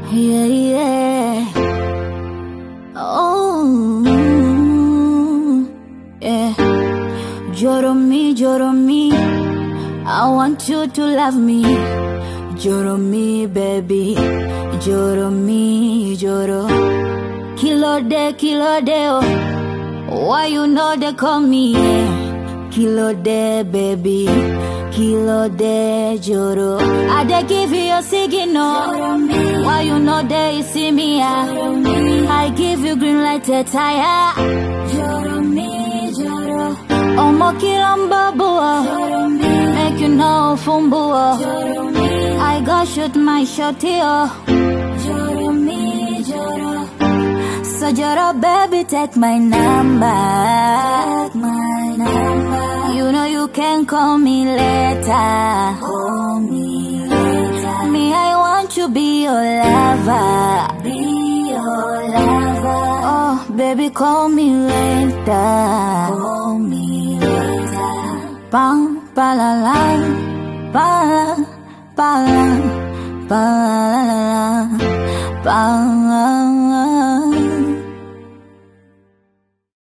Yeah, yeah. Oh, yeah. Joro me, joro me. I want you to love me. Joro me, baby. Joro me, joro. Kilo de, kilo de, oh. Why you know they call me? Yeah. Kilo de, baby. Kilo de, joro. I dey give you a signal. Why you know they see me? Yeah. I give you green light to tire. Joro me, joro. Omo kilamba bua. Make you know fumbua. I go shoot my shot here. Joro me, joro. So Joro baby take my number. Take my number. You know you can call me later. Call me later. Me I want to be your lover. Be your lover. Oh baby call me later. Call me later. Bam ba la la. Ba la ba la. Ba la la la. Ba